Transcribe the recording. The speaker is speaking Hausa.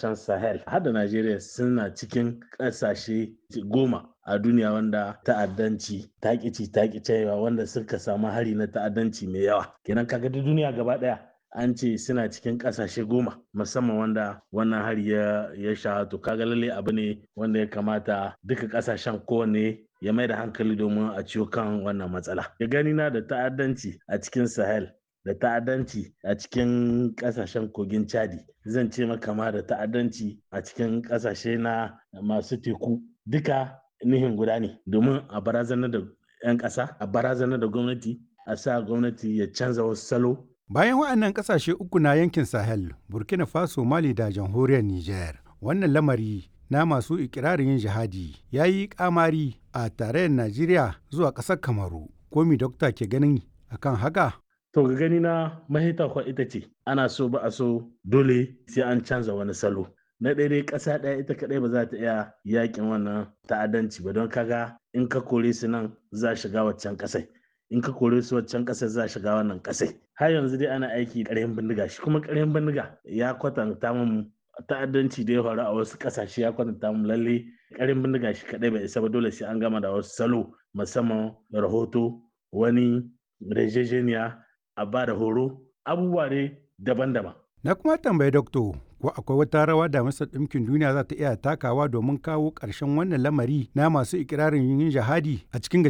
kasashen sahel har da najeriya suna cikin kasashe goma a duniya wanda ta'addanci takici takicewa wanda suka samu hari na ta'addanci mai yawa kenan kaga duniya gaba daya an ce suna cikin kasashe goma musamman wanda wannan hari ya ya sha to kaga lalle abu ne wanda ya kamata duka kasashen kowanne ya mai da hankali domin a ciwo kan wannan matsala ya gani na da ta'addanci a cikin sahel da ta'addanci a cikin kasashen kogin chadi zan ce maka ma da ta'addanci a cikin kasashe na masu teku duka nihin guda ne domin a barazanar da 'yan ƙasa a barazanar da gwamnati a sa gwamnati ya canza wasu salo Bayan waɗannan ƙasashe uku na yankin Sahel, Burkina Faso, Mali da jamhuriyar Nijar, wannan lamari na masu ikirarin yin jihadi ya yi kamari a tarayyar Najeriya zuwa ƙasar Kamaru. Komi dokta ke ganin akan haka? To ga gani na mahita kwa ita ce ana so ba a so dole sai an canza wani salo. Na ɗaya ƙasa ɗaya ita kaɗai ba za ta iya yakin wannan ta'addanci ba don kaga in ka kore su nan za shiga waccan ƙasai. in ka kore su waccan ƙasar za shiga wannan ƙasai har yanzu dai ana aiki ƙaryan bindiga shi kuma ƙaryan bindiga ya kwatanta mun ta'addanci da ya faru a wasu ƙasashe ya kwatanta mun lalle ƙaryan bindiga shi kaɗai bai isa ba dole sai an gama da wasu salo musamman rahoto wani rejejeniya a ba da horo abubuwa ne daban-daban. Na kuma tambayi dokto ko akwai wata rawa da Majalisar Ɗinkin Duniya za ta iya takawa domin kawo ƙarshen wannan lamari na masu ikirarin yin jihadi a cikin